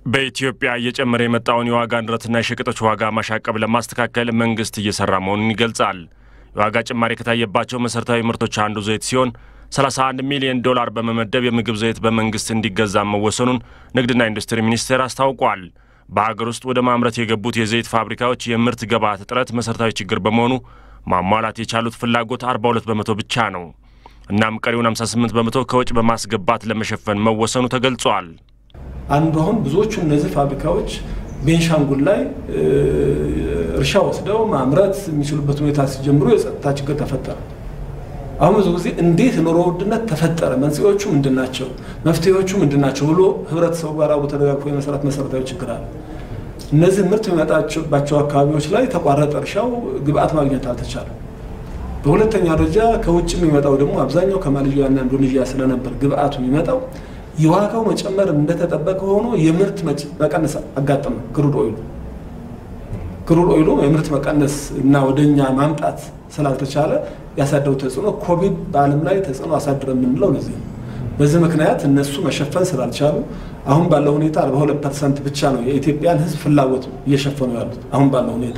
በኢትዮጵያ እየጨመረ የመጣውን የዋጋ ንረትና የሸቀጦች ዋጋ ማሻቀብ ለማስተካከል መንግስት እየሰራ መሆኑን ይገልጻል። የዋጋ ጭማሪ ከታየባቸው መሠረታዊ ምርቶች አንዱ ዘይት ሲሆን 31 ሚሊዮን ዶላር በመመደብ የምግብ ዘይት በመንግስት እንዲገዛ መወሰኑን ንግድና ኢንዱስትሪ ሚኒስቴር አስታውቋል። በሀገር ውስጥ ወደ ማምረት የገቡት የዘይት ፋብሪካዎች የምርት ግብዓት እጥረት መሠረታዊ ችግር በመሆኑ ማሟላት የቻሉት ፍላጎት 42 በመቶ ብቻ ነው። እናም ቀሪውን 58 በመቶ ከውጭ በማስገባት ለመሸፈን መወሰኑ ተገልጿል። አንዱ አሁን ብዙዎቹ እነዚህ ፋብሪካዎች ቤንሻንጉል ላይ እርሻ ወስደው ማምረት የሚችሉበት ሁኔታ ሲጀምሩ የጸጥታ ችግር ተፈጠረ። አሁን ብዙ ጊዜ እንዴት ኑሮ ውድነት ተፈጠረ፣ መንስኤዎቹ ምንድን ናቸው፣ መፍትሄዎቹ ምንድን ናቸው ብሎ ህብረተሰቡ ጋር ተደጋግፎ የመስራት መሰረታዊ ችግር አለ። እነዚህ ምርት የሚመጣባቸው አካባቢዎች ላይ ተቋረጠ እርሻው፣ ግብአት ማግኘት አልተቻለም። በሁለተኛ ደረጃ ከውጭ የሚመጣው ደግሞ አብዛኛው ከማሌዥያና ኢንዶኔዥያ ስለነበር ግብአቱ የሚመጣው የዋጋው መጨመር እንደተጠበቀ ሆኖ የምርት መቀነስ አጋጠመ። ክሩድ ኦይሉ ክሩድ ኦይሉ የምርት መቀነስ እና ወደኛ ማምጣት ስላልተቻለ ያሳደሩ ተጽዕኖ ኮቪድ በዓለም ላይ ተጽዕኖ አሳድረ የምንለው ለዚህ ነው። በዚህ ምክንያት እነሱ መሸፈን ስላልቻሉ አሁን ባለው ሁኔታ 42 ፐርሰንት ብቻ ነው የኢትዮጵያን ሕዝብ ፍላጎት እየሸፈኑ ያሉት አሁን ባለው ሁኔታ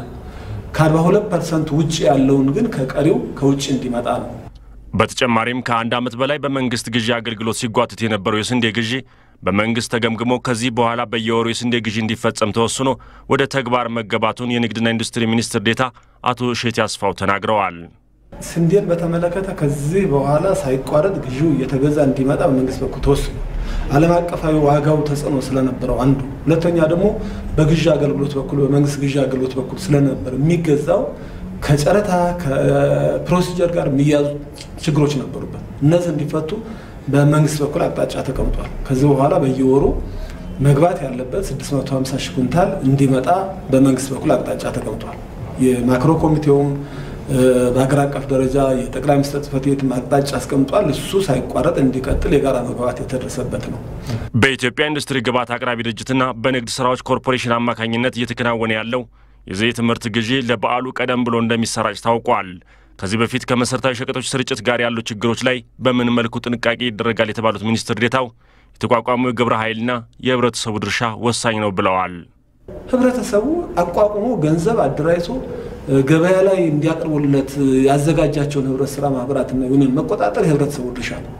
ከ42 ፐርሰንት ውጭ ያለውን ግን ከቀሪው ከውጭ እንዲመጣ ነው። በተጨማሪም ከአንድ ዓመት በላይ በመንግስት ግዢ አገልግሎት ሲጓትት የነበረው የስንዴ ግዢ በመንግስት ተገምግሞ ከዚህ በኋላ በየወሩ የስንዴ ግዢ እንዲፈጸም ተወስኖ ወደ ተግባር መገባቱን የንግድና ኢንዱስትሪ ሚኒስትር ዴታ አቶ እሸቴ አስፋው ተናግረዋል። ስንዴን በተመለከተ ከዚህ በኋላ ሳይቋረጥ ግዢው እየተገዛ እንዲመጣ በመንግስት በኩል ተወስኖ ዓለም አቀፋዊ ዋጋው ተጽዕኖ ስለነበረው አንዱ፣ ሁለተኛ ደግሞ በግዢ አገልግሎት በኩል በመንግስት ግዢ አገልግሎት በኩል ስለነበር የሚገዛው ከጨረታ ከፕሮሲጀር ጋር የሚያዙ ችግሮች ነበሩበት። እነዚህ እንዲፈቱ በመንግስት በኩል አቅጣጫ ተቀምጧል። ከዚህ በኋላ በየወሩ መግባት ያለበት 650 ሺህ ኩንታል እንዲመጣ በመንግስት በኩል አቅጣጫ ተቀምጧል። የማክሮ ኮሚቴውም በሀገር አቀፍ ደረጃ የጠቅላይ ሚኒስትር ጽሕፈት ቤት አቅጣጫ አስቀምጧል። እሱ ሳይቋረጥ እንዲቀጥል የጋራ መግባባት የተደረሰበት ነው። በኢትዮጵያ ኢንዱስትሪ ግብዓት አቅራቢ ድርጅትና በንግድ ስራዎች ኮርፖሬሽን አማካኝነት እየተከናወነ ያለው የዘይት ምርት ግዢ ለበዓሉ ቀደም ብሎ እንደሚሰራጭ ታውቋል። ከዚህ በፊት ከመሠረታዊ ሸቀጦች ስርጭት ጋር ያሉ ችግሮች ላይ በምን መልኩ ጥንቃቄ ይደረጋል የተባሉት ሚኒስትር ዴታው የተቋቋሙ የግብረ ኃይልና የህብረተሰቡ ድርሻ ወሳኝ ነው ብለዋል። ህብረተሰቡ አቋቁሞ ገንዘብ አደራጅቶ ገበያ ላይ እንዲያቀርቡለት ያዘጋጃቸውን ህብረት ስራ ማህበራትና ዩኒየን መቆጣጠር የህብረተሰቡ ድርሻ ነው።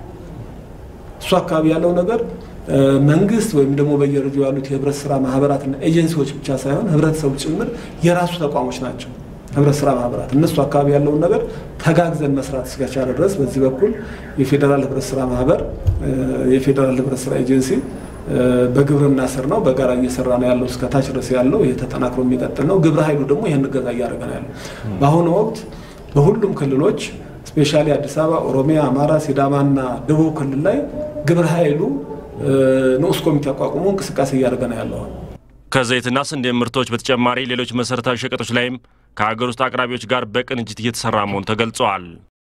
እሱ አካባቢ ያለው ነገር መንግስት ወይም ደግሞ በየደረጃው ያሉት የህብረት ስራ ማህበራትና ኤጀንሲዎች ብቻ ሳይሆን ህብረተሰቡ ጭምር የራሱ ተቋሞች ናቸው። ህብረት ስራ ማህበራት እነሱ አካባቢ ያለውን ነገር ተጋግዘን መስራት እስከቻለ ድረስ በዚህ በኩል የፌዴራል ህብረት ስራ ማህበር፣ የፌዴራል ህብረት ስራ ኤጀንሲ በግብርና ስር ነው በጋራ እየሰራ ነው ያለው። እስከ ታች ድረስ ያለው ይሄ ተጠናክሮ የሚቀጥል ነው። ግብረ ኃይሉ ደግሞ ይህን እገዛ እያደረገ ነው ያለው። በአሁኑ ወቅት በሁሉም ክልሎች ስፔሻሊ አዲስ አበባ፣ ኦሮሚያ፣ አማራ፣ ሲዳማና ደቡብ ክልል ላይ ግብረ ኃይሉ ንዑስ ኮሚቴ አቋቁሞ እንቅስቃሴ እያደረገ ነው ያለው። ከዘይትና ስንዴ ምርቶች በተጨማሪ ሌሎች መሠረታዊ ሸቀጦች ላይም ከሀገር ውስጥ አቅራቢዎች ጋር በቅንጅት እየተሰራ መሆኑ ተገልጸዋል።